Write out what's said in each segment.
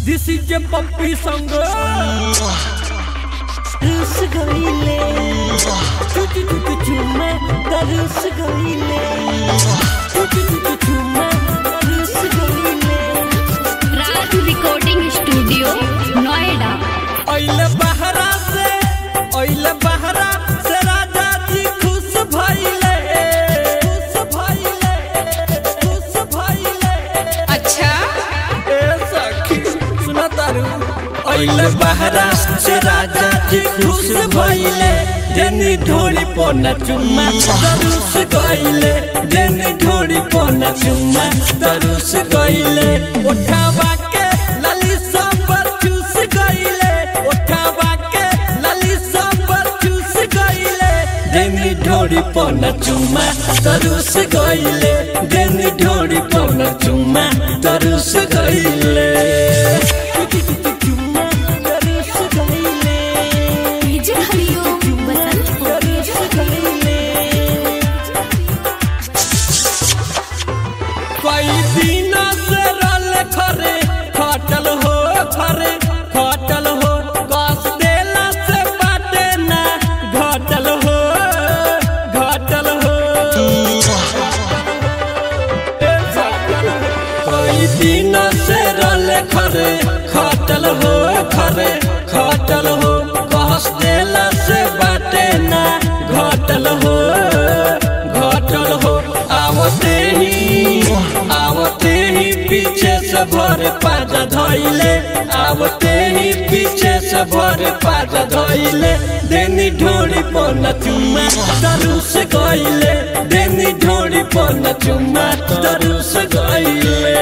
This is a puppy song. रुस गईले तू तू तू तू चुम्मा रुस गईले तू तू तू तू चुम्मा रुस गईले राज रिकॉर्डिंग स्टूडियो नोएडा ओइले बहरा से ओइले बहरा से राजा जी खुश भइले खुश भइले खुश भइले अच्छा ए सखी सुना तारू ओइले बहरा से राजा जी खुश भइले देनी ढोरी पोना चुम्मा तरुस गइले देनी ढोरी पोना चुम्मा तरुस गइले उठावा के लली सब चूस गइले उठावा के लली सब चूस गइले देनी ढोरी पोना चुम्मा तरुस गइले देनी ढोरी पोना चुम्मा तरुस गइले चुम्मा रुस गईले डीजे हरिओम बसंत रुस गईले कई दिन से रल खरे खटल हो खरे खटल हो कस देला से बाटे ना घटल हो घटल हो कई दिन से रल खरे खटल हो खरे खटल हो कस देला से बाटे ना घटल हो घटल हो आवते ही आवते ही पीछे से भर पाजा धोइले आवते ही पीछे से भर पाजा धोइले देनी ढोरी पन चुम्मा तरु से गइले देनी ढोरी पन चुम्मा तरु से गइले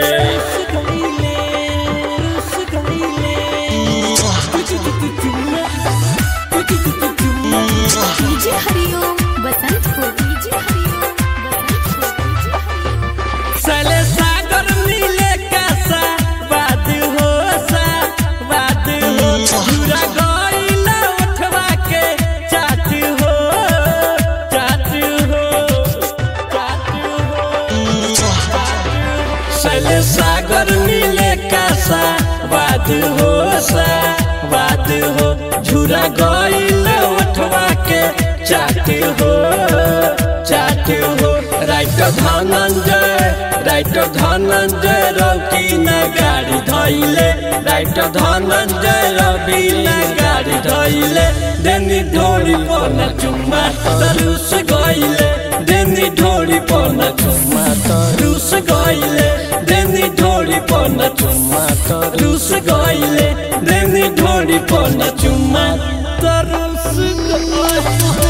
रुस गईले रुस गईले तू तू तू चुम्मा तू तू तू तू चुम्मा डीजे हरिओम बसंत को डीजे हरिओम बसंत को डीजे हरिओम सले सागर मिले कैसा बात हो सा बात हो पूरा गइला उठवा के चाट हो चाट हो चाट हो सले सागर मिले कैसा बात हो सा बात हो झूरा गइला उठवा के चाट हो चाट हो राइटर धनंजय राइटर धनंजय रवि न गाड़ी धैले राइटर धनंजय रवि न गाड़ी धैले देनी ढोरी पन चुम्मा तरुस गइले देनी ढोरी पन चुम्मा तरुस गइले देनी ढोरी पन चुम्मा तरुस गइले देनी ढोरी पन चुम्मा तरुस गइले